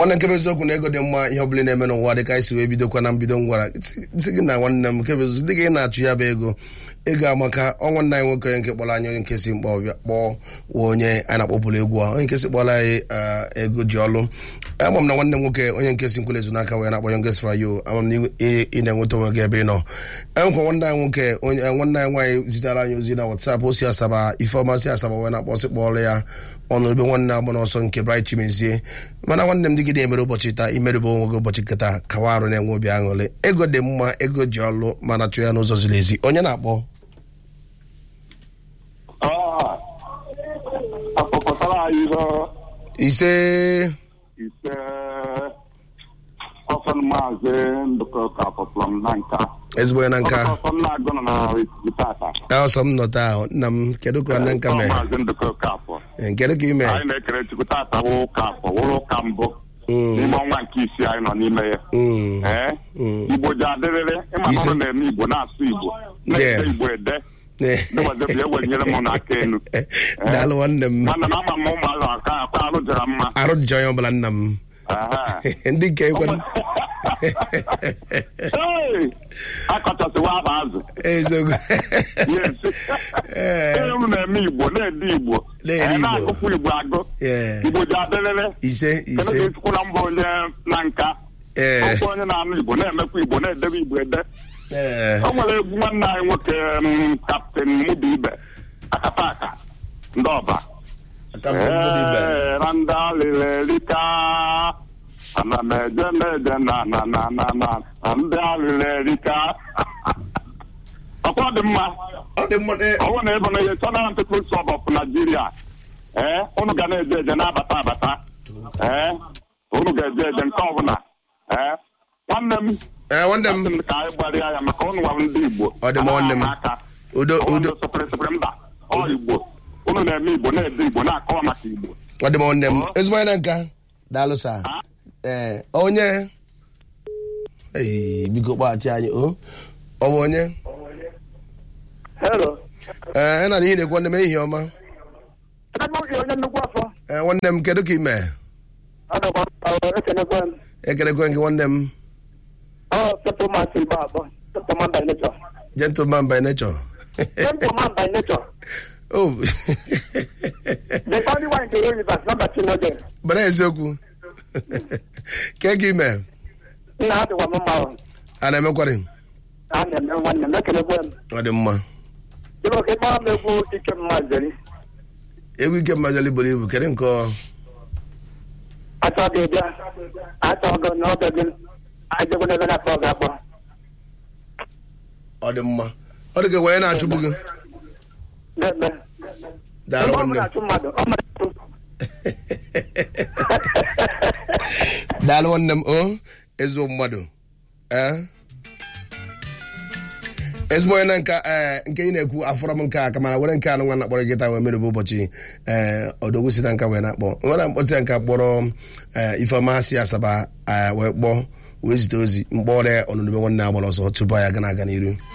nwanne nke bụ eziokwu na ego dị mma ihe ọbụla na-eme n'ụwa dịka anyị si wee bidokwa na mbido ngwara sị gị na nwanne m nke bụ eziokwu dịka ị na-achụ ya bụ ego ego amaka ọnwa nna anyị nwoke onye nke kpọrọ anyị onye nke si mkpọ ọbịa kpọọ wa onye anyị na-akpọpụrụ egwu a onye nke si kpọrọ anyị ego ji ọlụ ama m na nwanne m nwoke onye nke si nkwele n'aka wee na-akpọ nke sịrị yo ama m na ị na-enweta onwe gị ebe ị nọ enwekwa nwanne anyị nwoke onye nwanne anyị nwaanyị zitere anyị ozi na WhatsApp o si asaba ifeọma si asaba wee na-akpọsị kpọrọ ya ọnụ ebe nwanne agba n'ọsọ nke Bright Chimezie mana nwanne m dịgide emere ụbọchị taa imerebe onwe gị ụbọchị nketa kawa arụ na-enwe obi aṅụrị ego dị mma ego ji ọlụ mana chụ ya n'ụzọ ziri ezi onye na-akpọ akpọkọtara anyị ihe ise ise ọsọ maazị ndụkọ ka pọpụlọm na nka ezigbo onye na nka ọsọ nna agụ nọ na ikuku tata ọsọ m nọ taa nna m kedu ka na nka mee maazị ndụkọ ka afọ kedu ka ime anyị na-ekele chukwu tata wụ ụka afọ wụrụ ụka mbụ n'ime ọnwa nke isii anyị nọ n'ime ya ee igbo ji adịrịrị ịma na ọ na-eme igbo na-asụ igbo na-ede igbo ede dịwazebụ ya wenyere m n'aka enu daalụ nwanne m mana na ama m ụmụazụ aka akwa arụ jara mma arụ dị onye ọbụla nna m ndị nke ekwe akọchasịwa aba azụ eziokwu elu na-eme igbo na-ede igbo Na-ede Igbo. na-agụkwu igbo agụ Ee. igbo ji adịrịrị ise ise kedu ka na mba onye na nka ee ọkwa onye na-anụ igbo na-emekwa igbo na-edebe igbo ede ee o nwere egwu nwanne anyị nwoke m, kaptịn mụda ibe akapaka ndị ọba aka mbụ mmadụ ibe Ee, na ndị alịlelika ana m eje na-eje na na na na na na ndị alịlelika ọkwa dị mma ọ dị mma ee, ọwụ na ebe na ihe Southern People's Club of Nigeria ee unu ga na-eje eje na-abata abata ee unu ga-eje eje nke ọbụla ee nwanne m ee nwanne m asị m ka anyị gbarịa ya maka ụnụ nwa ndị Igbo Ọ dị m nwanne m. aka udo udo sịpịrịsịpịrị mba ọ Igbo unu na-eme Igbo na-ede Igbo na-akọwa maka Igbo ọ dị m nwanne m ezigbo onye na nka daalụ sa ee onye ee biko kpaghachi anyị o ọ bụ onye Hello. ee ị na ihe na-ekwu nwanne m ehihie ọma Ebe oge onye nnukwu afọ. ee nwanne m kedu ka ime Adọkwa ọrụ ekenekwe m. ekelekwe gị nwanne m Ọ settlement Igbo abụọ. Settlement by nature. gentleman by nature Settlement by nature. oh The only one in the universe, not that you know them. bara eziokwu ke ka ime Nna ha dịkwa m mma ahụ. a na-emekwarị A na-eme nwanne m ekenekwe m. ọ dị mma Ịbụ ka ịkpọrọ m egwu ike mma zeri. egwu ike mmajali buru ibu kedu nke ọ Achọ gị bịa. Achọ gị n'oge gị. Ajegwu n'ebe na-akpọ gị akpọ. ọ dị mma ọ dị ka wee na-achụgbu gị Na-eme. daalụ Ebe ọ nwanne bụla m achụ mmadụ, ọ mara achụ. daalụ nwanne m o ezigbo mmadụ ee ezigbo onye na nka ee nke ị na-ekwu afọrọ m nke a ka mana were nke anụ nwa na-akpọrọ gị taa wee mere bụ ụbọchị ee odogwu si na nka wee na-akpọ nwere mkpọtụ ya nka kpọrọ ee ifeọma si asaba ee, wee kpọọ wee zite ozi mkpọrọ ọnụnụbe nwanne agbara ọsọ tupu anyị aga na-aga n'iru